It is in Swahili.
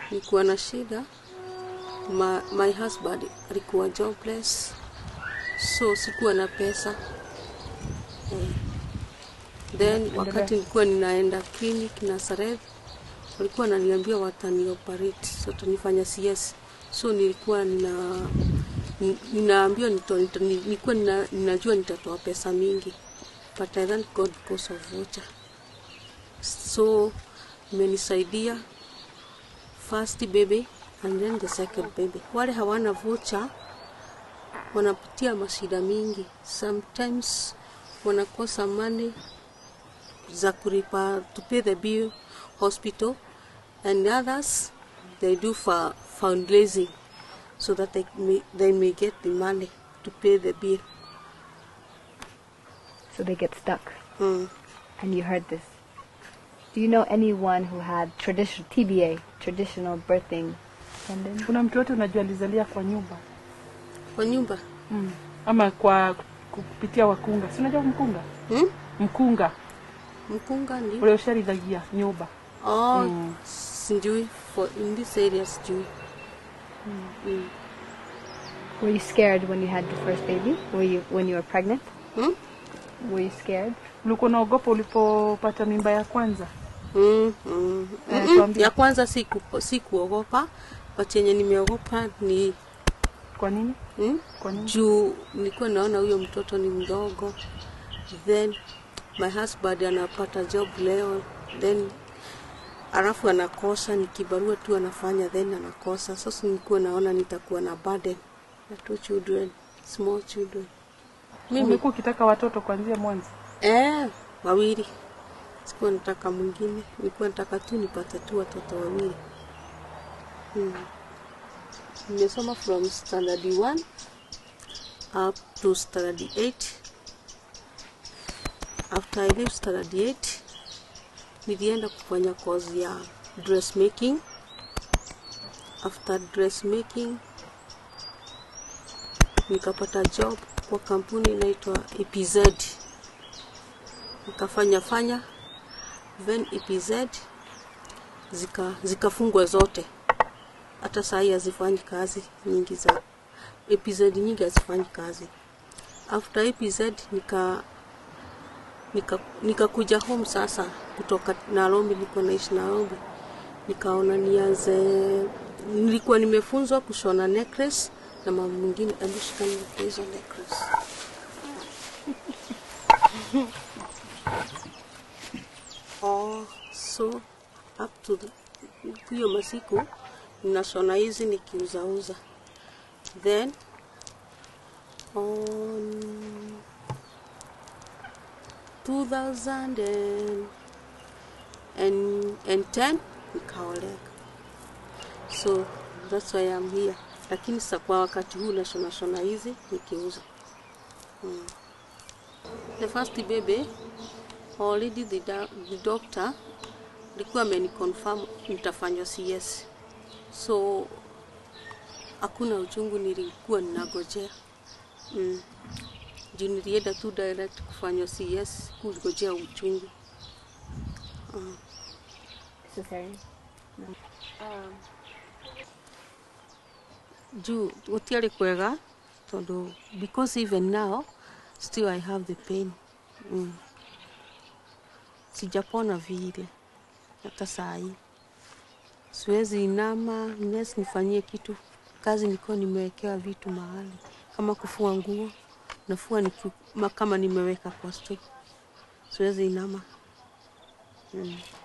nilikuwa na shida my, my husband alikuwa jobless so sikuwa na pesa eh. Then wakati nilikuwa ninaenda clinic Nazareth, walikuwa wananiambia watani operate, so tunifanya CS, so nilikuwa nina ni- ninaambiwa nito- nito- ni- nilikuwa nina, ninajua nitatoa pesa mingi but I thank God because of voucher. So imenisaidia first baby and then the second baby. Wale hawana voucher wanapitia mashida mingi, sometimes wanakosa money za kulipa to pay the bill hospital and others they do for fundraising so that they may, they may get the money to pay the bill. So they get stuck. Mm. And you heard this. Do you know anyone who had traditional TBA, traditional birthing tendon? Kuna mtu yote unajua alizalia kwa nyumba Kwa nyumba mm. ama kwa kupitia wakunga, si unajua mkunga hmm? mkunga Mkunga ndio ule usharithagia nyumba oh, Mm. sijui for in this area sijui mm. Were you scared when you had the first baby? Were you when you were pregnant? Hmm? Were you scared? ulikuwa unaogopa ulipopata mimba ya kwanza Mm, mm. Eh, Mm-mm. tuambie. ya kwanza siku sikuogopa but yenye nimeogopa ni kwa nini mm? kwa nini juu nilikuwa naona huyo mtoto ni mdogo then my husband anapata job leo then alafu anakosa nikibarua tu anafanya then anakosa sasa nilikuwa naona nitakuwa na burden ya two children small children mimi umekuwa ukitaka watoto kuanzia mwanzo eh, wawili sikuwa nataka mwingine nilikuwa nataka tu nipate tu watoto wawili hmm. nimesoma from standard 1 up to standard 8 after I leave standard 8 nilienda kufanya course ya dressmaking after dressmaking nikapata job kwa kampuni inaitwa EPZ nikafanya fanya then EPZ zika zikafungwa zote hata saa hii hazifanyi kazi nyingi za EPZ nyingi hazifanyi kazi after EPZ nika nika nikakuja home sasa kutoka Nairobi, nilikuwa naishi Nairobi, nikaona nianze, nilikuwa nimefunzwa kushona necklace na mama mwingine alishika hizo necklace oh, so up to the- hiyo masiku ninashona hizi nikiuzauza then on 2010 nikaoleka so that's why I'm here lakini sa kwa wakati huu nashona shona hizi nikiuza mm. the first baby already the, da- the doctor alikuwa ameniconfirm nitafanywa CS so hakuna uchungu nilikuwa ninagojea mm. juu nilienda tu direct kufanywa CS kugojea uchungu mm. Cesarean. juu gutiarĩ kwega tondũ because even now still I have the pain mm. sijapona vile hata saa hii siwezi inama nes nifanyie kitu kazi niko nimewekewa vitu mahali kama kufua nguo nafua niku, ma- kama nimeweka kwa store siwezi inama mm.